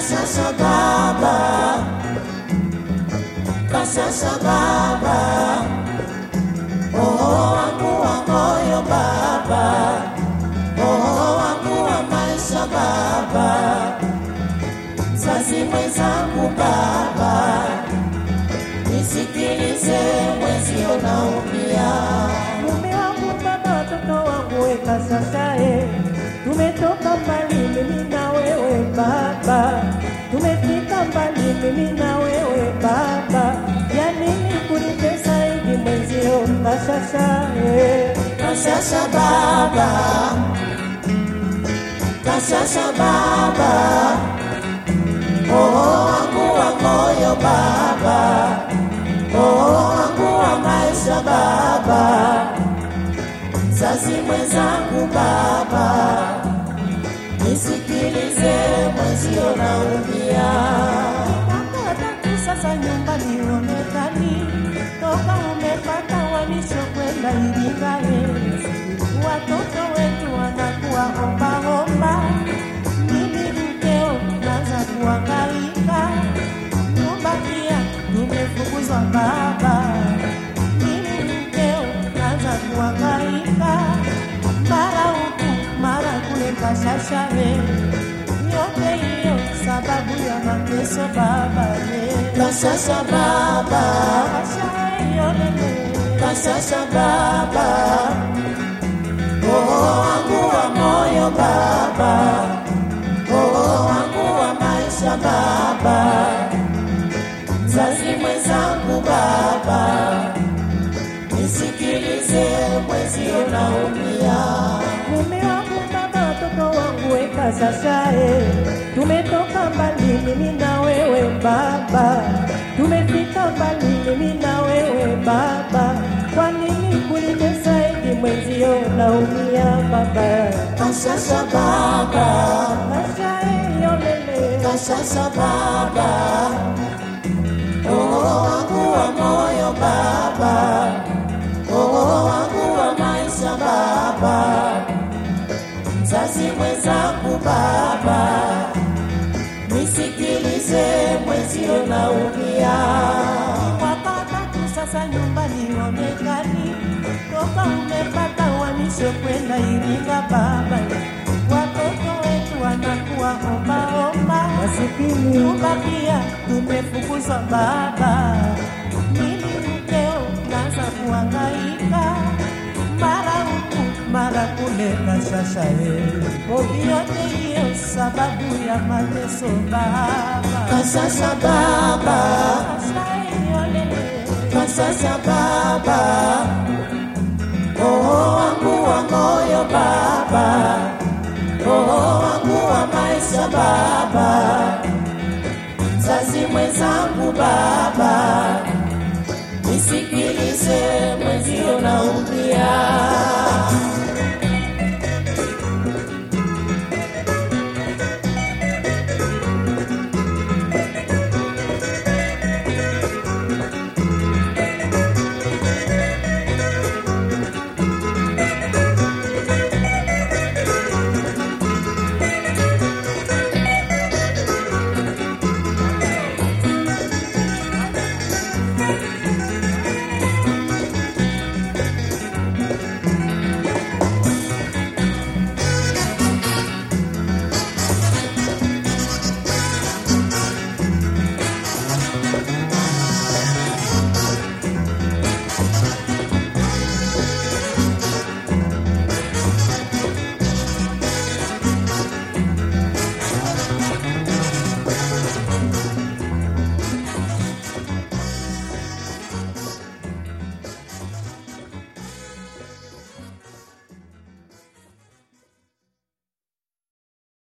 Kasasa baba, kasasa baba, roho wangu wa moyo baba, roho wangu wa maisha baba, mzazi mwenzangu baba, nisikilize mwenzio naumia. Mume wangu baba, watoto wangu weka sasa, eh, tumetoka mbali mimi na wewe baba, tumefika mbali mimi na wewe baba, ya nini kunitesa hivi mwenzio kasasa, eh. Kasasa baba, kasasa baba, roho wangu wa moyo baba, roho wangu wa maisha baba, mzazi mwenzangu baba, nisikilize mwenzio naumia. Mwaka wa tatu sasa nyumbani onekani, toka umepata uhamisho kwenda Iringae, watoto wetu wanakuwa ombaomba, mimi mkeo naanza kuangaika, nyumba pia tumefukuzwa baba, mimi mkeo naanza kuangaika, mara huku mara kule kashashae, yote hiyo sababu ya mateso baba ye. Kasasa baba, Kashae yolele, kasasa baba, roho wangu wa moyo baba, roho wangu wa maisha baba, mzazi mwenzangu baba, nisikilize mwenzio naumia. mume wangu baba, watoto wangu weka sasa, eh, tumetoka mbali mimi na wewe baba, tumefika mbali mimi na wewe baba, kwa nini kunitesa hivi mwenzio naumia baba, Kasasa baba, Kashae yolele, kasasa baba, roho wangu wa moyo baba, roho wangu wa maisha baba, mzazi mwenzangu baba, nisikilize mwenzio naumia. mwaka tatu sasa nyumbani onekani, toka umepata uhamisho kwenda Iringa baba, watoto wetu wanakuwa ombaomba, masikini nyumba pia tumefukuzwa baba, mimi mkeo naanza kuangaika, mara huku mara kule kashasha yote hiyo sababu ya mateso baba, Kasasa baba, Kashae yolele kasasa baba, roho wangu wa moyo baba, roho wangu wa maisha baba, mzazi mwenzangu baba, nisikilize mwenzio naumia.